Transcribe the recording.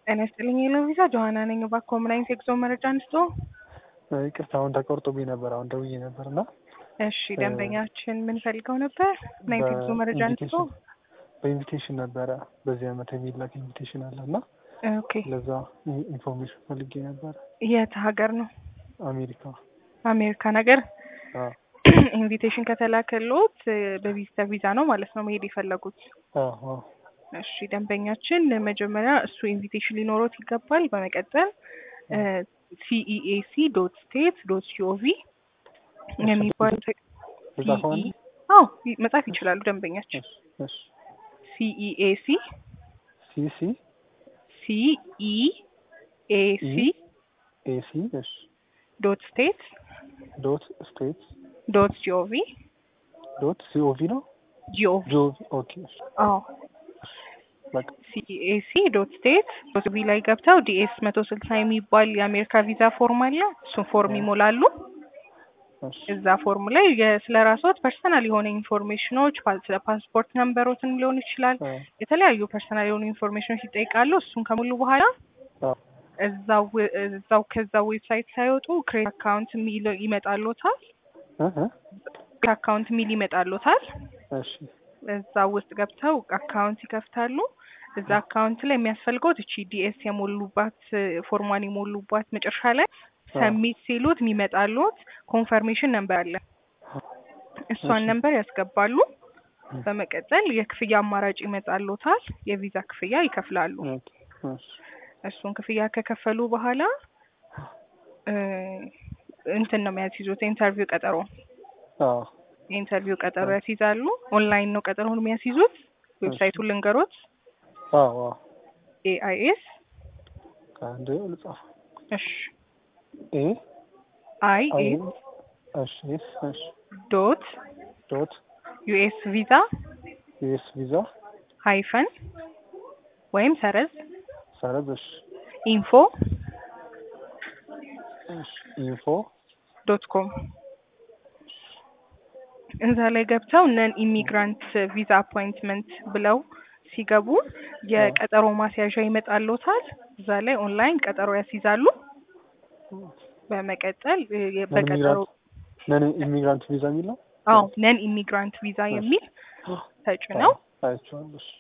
ጤና ይስጥልኝ የሎቪዛ ጆሀና ነኝ። እባክዎ ምን አይነት የጉዞ መረጃ አንስቶ? ይቅርታ አሁን ተቆርጦብኝ ነበር። አሁን ደውዬ ነበር እና እሺ ደንበኛችን ምን ፈልገው ነበር? ምን አይነት የጉዞ መረጃ አንስቶ? በኢንቪቴሽን ነበረ በዚህ አመት የሚላክ ኢንቪቴሽን አለ እና ኦኬ ለዛ ኢንፎርሜሽን ፈልጌ ነበረ። የት ሀገር ነው? አሜሪካ አሜሪካ ነገር አዎ ኢንቪቴሽን ከተላከሎት በቪዚተር ቪዛ ነው ማለት ነው መሄድ የፈለጉት? አዎ አዎ እሺ ደንበኛችን መጀመሪያ እሱ ኢንቪቴሽን ሊኖሮት ይገባል። በመቀጠል ሲኢኤሲ ዶት ስቴት ዶት ጂኦቪ የሚባል ልጻፈው አንዴ? አዎ መጻፍ ይችላሉ ደንበኛችን። እሺ እሺ ሲኢኤሲ ሲ ሲ ሲኢኤሲ ኤሲ እሺ ዶት ስቴት ዶት ስቴት ዶት ጂኦቪ ዶት ሲኦቪ ነው ጂኦቪ ጂኦቪ ኦኬ እሺ አዎ በቃ ሲኤሲ ዶት ስቴት ዶት ቪ ላይ ገብተው ዲኤስ መቶ ስልሳ የሚባል የአሜሪካ ቪዛ ፎርም አለ። እሱን ፎርም ይሞላሉ። እሺ እዛ ፎርም ላይ ስለ ራስዎት ፐርሰናል የሆነ ኢንፎርሜሽኖች ፓ- ስለ ፓስፖርት ነምበሮትን ሊሆን ይችላል አዎ የተለያዩ ፐርሰናል የሆኑ ኢንፎርሜሽኖች ይጠይቃሉ። እሱን ከሙሉ በኋላ አዎ እዛው እዛው ከዛ ዌብሳይት ሳይወጡ ክሬት አካውንት የሚል ይመጣሎታል። እ እ ክሬት አካውንት የሚል ይመጣሎታል። እሺ እዛ ውስጥ ገብተው አካውንት ይከፍታሉ። እዛ አካውንት ላይ የሚያስፈልገው እቺ ዲኤስ የሞሉባት ፎርሟን የሞሉባት መጨረሻ ላይ ሰሚት ሲሉት የሚመጣሉት ኮንፈርሜሽን ነምበር አለ። እሷን እሺ። ነምበር ያስገባሉ። በመቀጠል የክፍያ አማራጭ ይመጣሉታል። የቪዛ ክፍያ ይከፍላሉ። ኦኬ እሺ እሱን ክፍያ ከከፈሉ በኋላ እ እንትን ነው የሚያስይዙት ኢንተርቪው ቀጠሮ አዎ የኢንተርቪው ቀጠሮ ያስይዛሉ። ኦንላይን ነው ቀጠሮውን የሚያስይዙት። ዌብሳይቱን ልንገሮት አዎ አዎ ኤአይኤስ አንድ ልጻፍ እሺ ኤ አይ አይ ኤ እሺ ኤስ እሺ ዶት ዶት ዩኤስ ቪዛ ዩኤስ ቪዛ ሃይፈን ወይም ሰረዝ ሰረዝ እሺ ኢንፎ እሺ ኢንፎ ዶት ኮም እዛ ላይ ገብተው ነን ኢሚግራንት ቪዛ አፖይንትመንት ብለው ሲገቡ የቀጠሮ ማስያዣ ይመጣልዎታል። እዛ ላይ ኦንላይን ቀጠሮ ያስይዛሉ። በመቀጠል እ የ- በቀጠሮ ነን ኢሚግራንት ቪዛ የሚል ነው አዎ ነን ኢሚግራንት ቪዛ የሚል ተጭነው አይቼዋለሁ እሺ